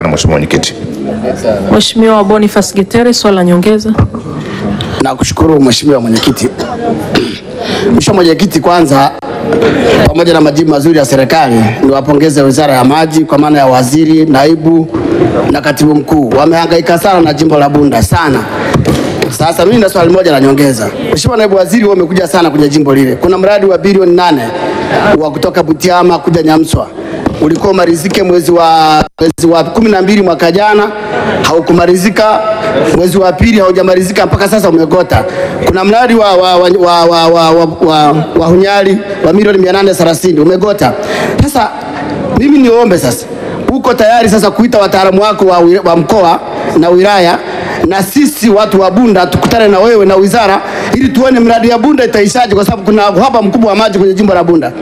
Mheshimiwa Mwenyekiti. Mheshimiwa Boniface Getere, swali la nyongeza. Nakushukuru Mheshimiwa Mwenyekiti. Mheshimiwa Mwenyekiti, kwanza pamoja na majibu mazuri ya serikali, niwapongeze Wizara ya Maji kwa maana ya waziri, naibu na katibu mkuu. Wamehangaika sana na jimbo la Bunda sana. Sasa mimi na swali moja la nyongeza. Mheshimiwa naibu waziri, wewe umekuja sana kwenye jimbo lile. Kuna mradi wa bilioni nane wa kutoka Butiama kuja Nyamswa ulikuwa umalizike mwezi wa mwezi wa kumi na mbili mwaka jana, haukumalizika. Mwezi wa pili haujamalizika mpaka sasa umegota. Kuna mradi wa, wa, wa, wa, wa, wa, wa, wa, wa Hunyali wa milioni 830 umegota. Sasa mimi niombe sasa, uko tayari sasa kuita wataalamu wako wa, wi- wa mkoa na wilaya na sisi watu wa Bunda tukutane na wewe na wizara ili tuone mradi ya Bunda itaishaje, kwa sababu kuna uhaba mkubwa wa maji kwenye jimbo la Bunda.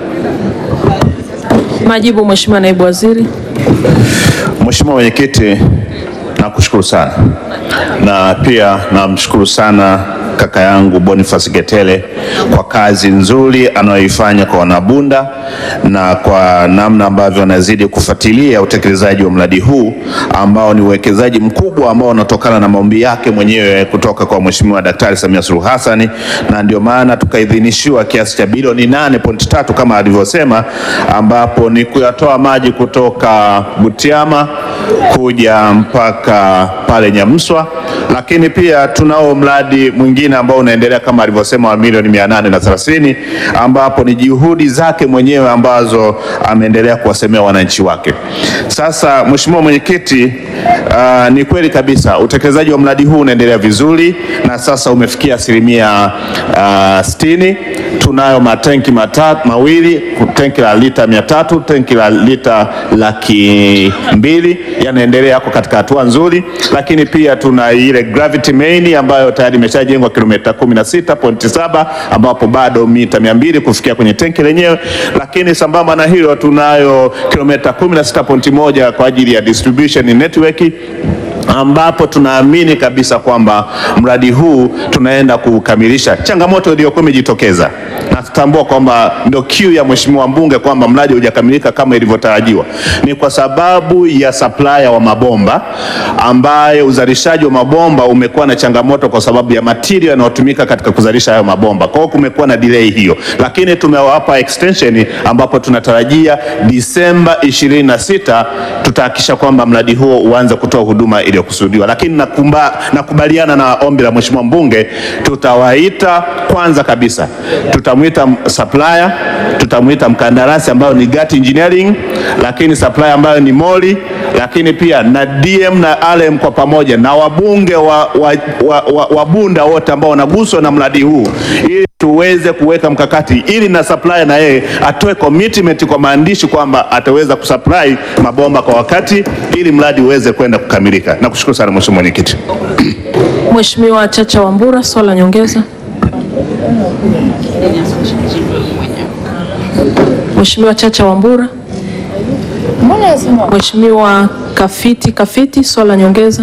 Majibu Mheshimiwa naibu waziri. Mheshimiwa Mwenyekiti, nakushukuru sana na pia namshukuru sana kaka yangu Boniface Getele kwa kazi nzuri anayoifanya kwa wanabunda na kwa namna ambavyo anazidi kufuatilia utekelezaji wa mradi huu ambao ni uwekezaji mkubwa ambao unatokana na maombi yake mwenyewe kutoka kwa Mheshimiwa Daktari Samia Suluhu Hassan, na ndio maana tukaidhinishiwa kiasi cha bilioni 8.3 kama alivyosema, ambapo ni kuyatoa maji kutoka Butiama kuja mpaka pale Nyamswa, lakini pia tunao mradi mwingine ambao unaendelea kama alivyosema wa milioni mia nane na thelathini ambapo ni juhudi zake mwenyewe ambazo ameendelea kuwasemea wananchi wake. Sasa Mheshimiwa Mwenyekiti, uh, ni kweli kabisa utekelezaji wa mradi huu unaendelea vizuri na sasa umefikia asilimia uh, sitini. Tunayo matenki matatu mawili, tenki la lita mia tatu, tenki la lita laki mbili yanaendelea yako katika hatua nzuri, lakini pia tuna ile gravity main ambayo tayari imeshajengwa kilomita 16.7 ambapo bado mita 200 kufikia kwenye tenki lenyewe, lakini sambamba na hilo tunayo kilomita 16.1 kwa ajili ya distribution network ambapo tunaamini kabisa kwamba mradi huu tunaenda kukamilisha. Changamoto iliyokuwa imejitokeza na tutambua kwamba ndio kiu ya mheshimiwa mbunge kwamba mradi hujakamilika kama ilivyotarajiwa, ni kwa sababu ya supplier wa mabomba, ambaye uzalishaji wa mabomba umekuwa na changamoto kwa sababu ya material yanayotumika katika kuzalisha hayo mabomba. Kwa hiyo kumekuwa na delay hiyo, lakini tumewapa extension ambapo tunatarajia Disemba 26 tutahakikisha kwamba mradi huo uanze kutoa huduma iliyokusudiwa. Lakini nakumba, nakubaliana na ombi la mheshimiwa mbunge, tutawaita kwanza kabisa, tutamwita supplier, tutamwita mkandarasi ambayo ni Gati Engineering, lakini supplier ambayo ni Moli, lakini pia na DM na RM kwa pamoja na wabunge wa, wa, wa, wa, wa Bunda wote ambao wanaguswa na mradi huu ili tuweze kuweka mkakati ili na supplier na yeye atoe commitment kwa maandishi kwamba ataweza kusupply mabomba kwa wakati ili mradi uweze kwenda kukamilika. Nakushukuru sana Mheshimiwa Mwenyekiti. Mheshimiwa Chacha Wambura, swali la nyongeza. Mheshimiwa Chacha Wambura. Mheshimiwa Kafiti Kafiti, swali la nyongeza.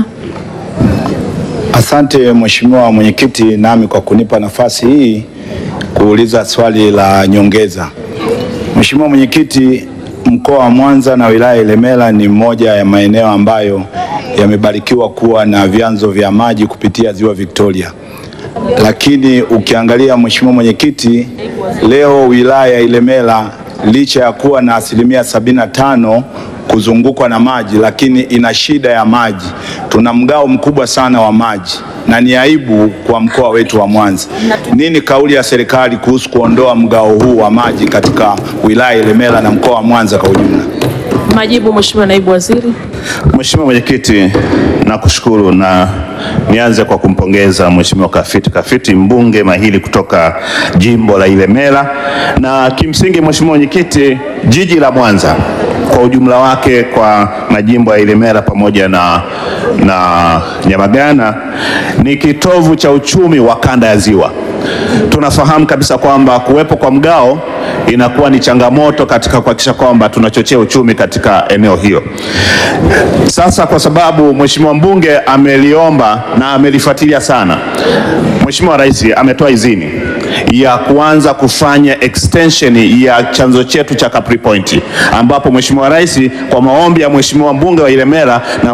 Asante Mheshimiwa Mwenyekiti, nami kwa kunipa nafasi hii kuuliza swali la nyongeza. Mheshimiwa Mwenyekiti, mkoa wa Mwanza na wilaya ya Ilemela ni moja ya maeneo ambayo yamebarikiwa kuwa na vyanzo vya maji kupitia ziwa Victoria. Lakini ukiangalia Mheshimiwa Mwenyekiti, leo wilaya ya Ilemela licha ya kuwa na asilimia sabini na tano kuzungukwa na maji, lakini ina shida ya maji. Tuna mgao mkubwa sana wa maji na ni aibu kwa mkoa wetu wa Mwanza. Nini kauli ya serikali kuhusu kuondoa mgao huu wa maji katika wilaya ya Ilemela na mkoa wa Mwanza kwa ujumla? Majibu Mheshimiwa Naibu Waziri. Mheshimiwa Mwenyekiti, nakushukuru na nianze kwa kumpongeza Mheshimiwa Kafiti Kafiti, mbunge mahiri kutoka jimbo la Ilemela. Na kimsingi Mheshimiwa Mwenyekiti, jiji la Mwanza kwa ujumla wake kwa majimbo ya Ilemela pamoja na, na Nyamagana ni kitovu cha uchumi wa kanda ya Ziwa. Tunafahamu kabisa kwamba kuwepo kwa mgao inakuwa ni changamoto katika kuhakikisha kwamba tunachochea uchumi katika eneo hiyo. Sasa kwa sababu Mheshimiwa mbunge ameliomba na amelifuatilia sana, Mheshimiwa Rais ametoa idhini ya kuanza kufanya extension ya chanzo chetu cha Capri Point, ambapo Mheshimiwa Rais kwa maombi ya Mheshimiwa mbunge wa Ilemela na